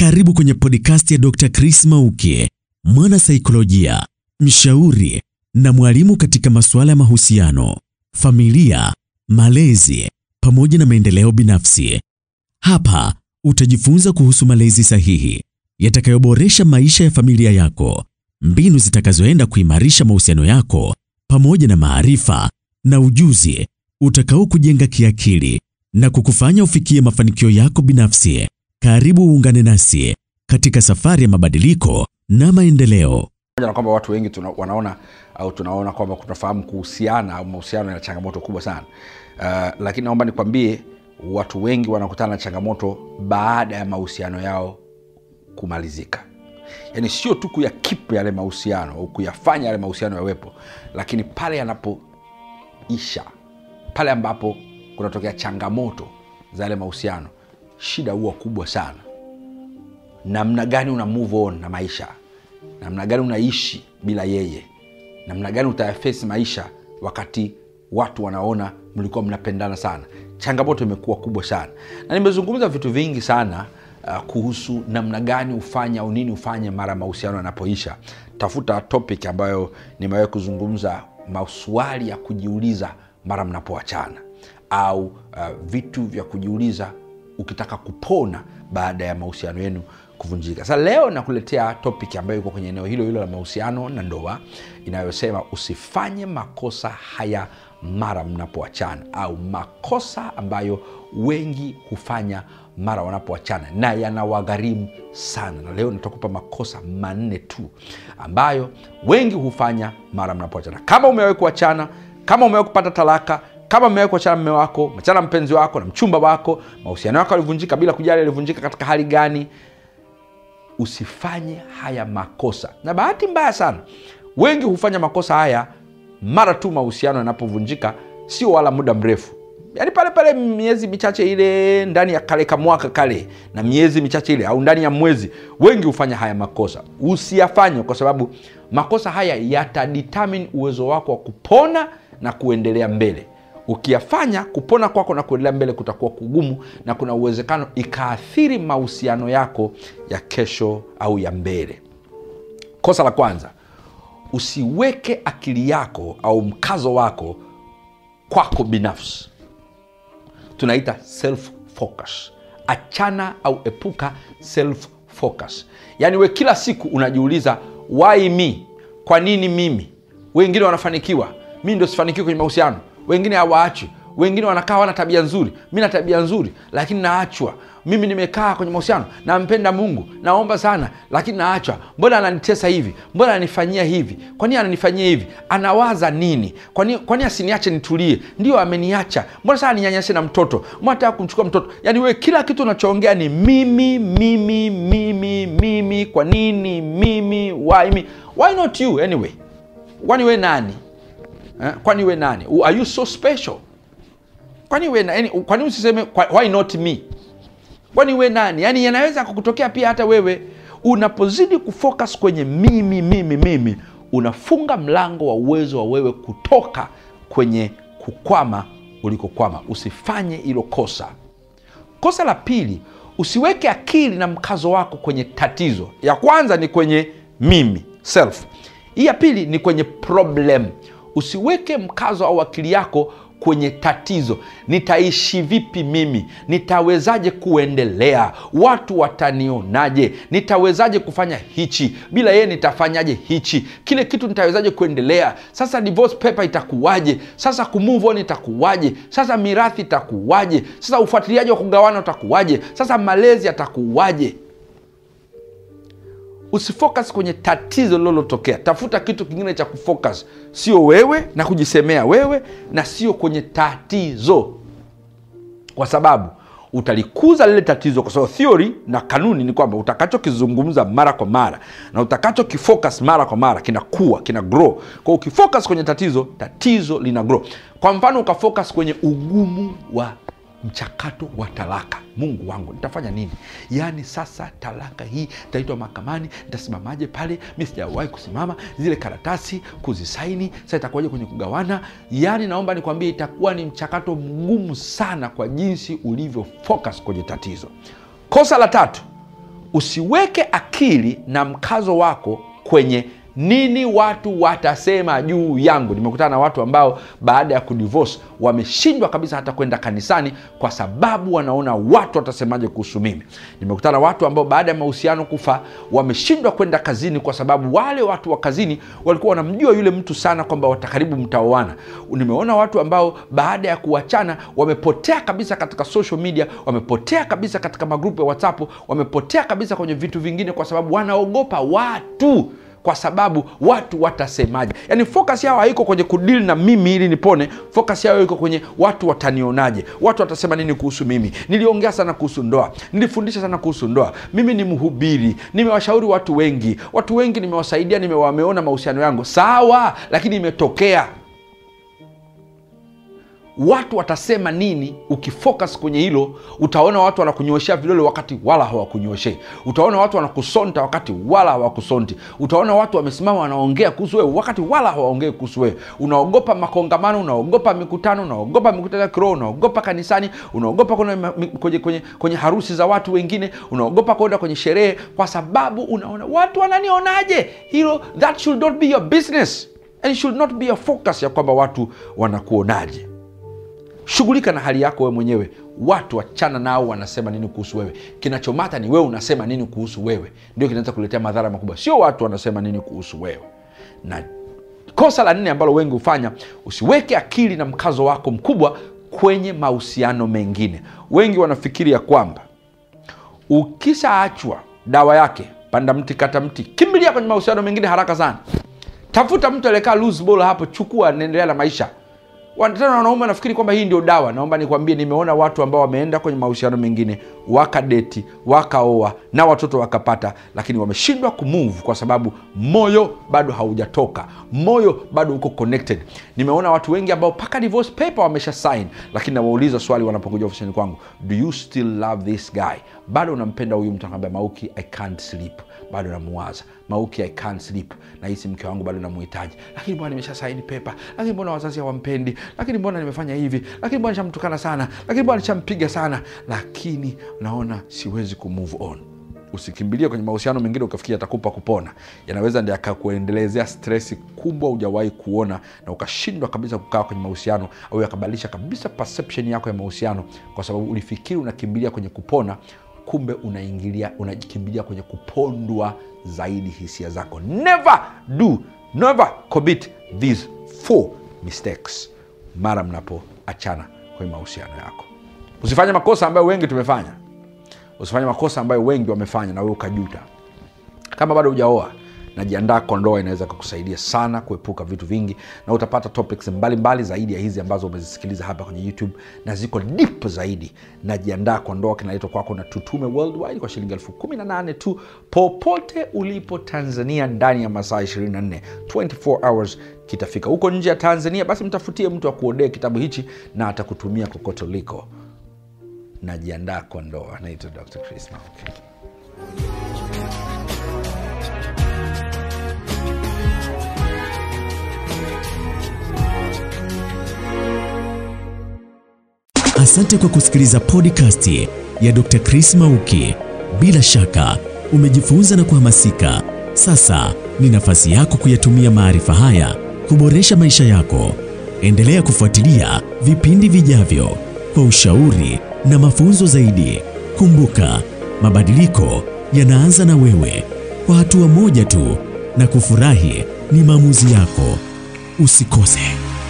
Karibu kwenye podcast ya Dr. Chris Mauki, mwana saikolojia, mshauri na mwalimu katika masuala ya mahusiano, familia, malezi pamoja na maendeleo binafsi. Hapa utajifunza kuhusu malezi sahihi yatakayoboresha maisha ya familia yako, mbinu zitakazoenda kuimarisha mahusiano yako pamoja na maarifa na ujuzi utakao kujenga kiakili na kukufanya ufikie mafanikio yako binafsi. Karibu uungane nasi katika safari ya mabadiliko na maendeleo. pamoja na kwamba watu wengi tuna, wanaona au tunaona kwamba tunafahamu kuhusiana au mahusiano yana changamoto kubwa sana uh, lakini naomba nikwambie watu wengi wanakutana na changamoto baada ya mahusiano yao kumalizika yaani sio tu kuyakipu yale mahusiano au kuyafanya yale mahusiano yawepo lakini pale yanapoisha pale ambapo kunatokea changamoto za yale mahusiano shida huwa kubwa sana namna gani una move on na maisha namna gani unaishi bila yeye namna gani utayafesi maisha wakati watu wanaona mlikuwa mnapendana sana changamoto imekuwa kubwa sana na nimezungumza vitu vingi sana uh, kuhusu namna gani ufanye au nini ufanye mara mahusiano yanapoisha tafuta topic ambayo nimewahi kuzungumza maswali ya kujiuliza mara mnapoachana au uh, vitu vya kujiuliza ukitaka kupona baada ya mahusiano yenu kuvunjika sasa leo nakuletea topic ambayo iko kwenye eneo hilo hilo la mahusiano na ndoa inayosema usifanye makosa haya mara mnapoachana au makosa ambayo wengi hufanya mara wanapoachana na yanawagharimu sana na leo nitakupa makosa manne tu ambayo wengi hufanya mara mnapoachana kama umewahi kuachana kama umewahi kupata talaka kama umewahi kuachana mme wako machana mpenzi wako na mchumba wako mahusiano yako yalivunjika bila kujali yalivunjika katika hali gani usifanye haya makosa na bahati mbaya sana wengi hufanya makosa haya mara tu mahusiano yanapovunjika sio wala muda mrefu yaani pale pale miezi michache ile ndani ya kale kamwaka kale na miezi michache ile au ndani ya mwezi wengi hufanya haya makosa usiyafanye kwa sababu makosa haya yatadetermine uwezo wako wa kupona na kuendelea mbele ukiyafanya kupona kwako na kuendelea mbele kutakuwa kugumu na kuna uwezekano ikaathiri mahusiano yako ya kesho au ya mbele kosa la kwanza usiweke akili yako au mkazo wako kwako binafsi tunaita self focus achana au epuka self focus yaani we kila siku unajiuliza why me kwa nini mimi wengine wanafanikiwa mi ndo sifanikiwi kwenye mahusiano wengine hawaachwi wengine wanakaa wana tabia nzuri mi na tabia nzuri lakini naachwa mimi nimekaa kwenye mahusiano nampenda mungu naomba sana lakini naachwa mbona ananitesa hivi mbona ananifanyia hivi kwa nini ananifanyia hivi anawaza nini kwa nini kwa nini asiniache nitulie ndio ameniacha mbona saa ninyanyase na mtoto mbona nataka kumchukua mtoto yaani wewe kila kitu unachoongea ni mimi mimi mimi mimi kwa nini mimi why me why not you anyway kwani we nani eh? kwani we nani are you so special kwani we nani kwani usiseme kwa- why not me kwani we nani yaani yanaweza kukutokea pia hata wewe unapozidi kufocus kwenye mimi mimi mimi unafunga mlango wa uwezo wa wewe kutoka kwenye kukwama ulikokwama usifanye hilo kosa kosa la pili usiweke akili na mkazo wako kwenye tatizo ya kwanza ni kwenye mimi self hii ya pili ni kwenye problem usiweke mkazo au akili yako kwenye tatizo nitaishi vipi mimi nitawezaje kuendelea watu watanionaje nitawezaje kufanya hichi bila yeye nitafanyaje hichi kile kitu nitawezaje kuendelea sasa divorce paper itakuwaje sasa kumove on itakuwaje sasa mirathi itakuwaje sasa ufuatiliaji wa kugawana utakuwaje sasa malezi atakuwaje usifocus kwenye tatizo lililotokea tafuta kitu kingine cha kufocus sio wewe na kujisemea wewe na sio kwenye tatizo kwa sababu utalikuza lile tatizo kwa sababu theory na kanuni ni kwamba utakachokizungumza mara kwa mara na utakachokifocus mara kwa mara kinakuwa kina grow kwa ukifocus kwenye tatizo tatizo lina grow kwa mfano ukafocus kwenye ugumu wa mchakato wa talaka mungu wangu nitafanya nini yaani sasa talaka hii nitaitwa mahakamani nitasimamaje pale mi sijawahi kusimama zile karatasi kuzisaini sasa itakuwaje kwenye kugawana yaani naomba nikwambie itakuwa ni mchakato mgumu sana kwa jinsi ulivyo focus kwenye tatizo kosa la tatu usiweke akili na mkazo wako kwenye nini watu watasema juu yangu nimekutana na watu ambao baada ya kudivorce wameshindwa kabisa hata kwenda kanisani kwa sababu wanaona watu watasemaje kuhusu mimi nimekutana na watu ambao baada ya mahusiano kufa wameshindwa kwenda kazini kwa sababu wale watu wa kazini walikuwa wanamjua yule mtu sana kwamba watakaribu mtaoana nimeona watu ambao baada ya kuachana wamepotea kabisa katika social media wamepotea kabisa katika magrupu ya whatsapp wamepotea kabisa kwenye vitu vingine kwa sababu wanaogopa watu kwa sababu watu watasemaje yaani focus yao haiko kwenye kudili na mimi ili nipone focus yao iko kwenye watu watanionaje watu watasema nini kuhusu mimi niliongea sana kuhusu ndoa nilifundisha sana kuhusu ndoa mimi ni mhubiri nimewashauri watu wengi watu wengi nimewasaidia nimewameona mahusiano yangu sawa lakini imetokea watu watasema nini ukifocus kwenye hilo utaona watu wanakunyoshea vidole wakati wala hawakunyoshei utaona watu wanakusonta wakati wala hawakusonti utaona watu wamesimama wanaongea kuhusu wewe wakati wala hawaongei kuhusu wewe unaogopa makongamano unaogopa mikutano unaogopa mikutano ya kiroho unaogopa kanisani unaogopa kwenda kwenye, kwenye, kwenye harusi za watu wengine unaogopa kwenda kwenye sherehe kwa sababu unaona watu wananionaje hilo that should not be your business and it should not be your focus ya kwamba watu wanakuonaje shughulika na hali yako wewe mwenyewe watu wachana nao wanasema nini kuhusu wewe kinachomata ni wewe unasema nini kuhusu wewe ndio kinaweza kuletea madhara makubwa sio watu wanasema nini kuhusu wewe na kosa la nne ambalo wengi hufanya usiweke akili na mkazo wako mkubwa kwenye mahusiano mengine wengi wanafikiri ya kwamba ukishaachwa dawa yake panda mti kata mti kimbilia kwenye mahusiano mengine haraka sana tafuta mtu aliyekaa loose ball hapo chukua naendelea na maisha tena wanaume wanafikiri kwamba hii ndio dawa naomba nikwambie nimeona watu ambao wameenda kwenye mahusiano mengine wakadeti wakaoa na watoto wakapata lakini wameshindwa kumove kwa sababu moyo bado haujatoka moyo bado uko connected nimeona watu wengi ambao mpaka divorce paper wamesha sign lakini nawauliza swali wanapokuja ofisini kwangu do you still love this guy bado unampenda huyu mtu anaambia mauki i can't sleep bado namuwaza mauki i can't sleep nahisi mke wangu bado namuhitaji lakini mbona nimesha saini pepa lakini mbona wazazi hawampendi lakini mbona nimefanya hivi lakini mbona nishamtukana sana lakini mbona nishampiga sana lakini naona siwezi kumove on usikimbilie kwenye mahusiano mengine ukafikia atakupa kupona yanaweza ndi akakuendelezea stresi kubwa hujawahi kuona na ukashindwa kabisa kukaa kwenye mahusiano au yakabadilisha kabisa perception yako ya mahusiano kwa sababu ulifikiri unakimbilia kwenye kupona kumbe unaingilia unakimbilia kwenye kupondwa zaidi hisia zako never do never commit these four mistakes mara mnapoachana kwenye mahusiano yako usifanye makosa ambayo wengi tumefanya usifanye makosa ambayo wengi wamefanya na wewe ukajuta kama bado hujaoa najiandaa kwa ndoa inaweza kukusaidia sana kuepuka vitu vingi na utapata topics mbalimbali mbali zaidi ya hizi ambazo umezisikiliza hapa kwenye youtube na ziko deep zaidi najiandaa kwa ndoa kinaletwa kwako na tutume worldwide kwa shilingi elfu kumi na nane tu popote ulipo tanzania ndani ya masaa 24 24 hours kitafika huko nje ya tanzania basi mtafutie mtu akuodee kitabu hichi na atakutumia kokote uliko najiandaa kwa ndoa naitwa dr chris Mauki. Asante kwa kusikiliza podcast ya Dr. Chris Mauki. Bila shaka umejifunza na kuhamasika. Sasa ni nafasi yako kuyatumia maarifa haya kuboresha maisha yako. Endelea kufuatilia vipindi vijavyo kwa ushauri na mafunzo zaidi. Kumbuka, mabadiliko yanaanza na wewe, kwa hatua moja tu, na kufurahi ni maamuzi yako. Usikose.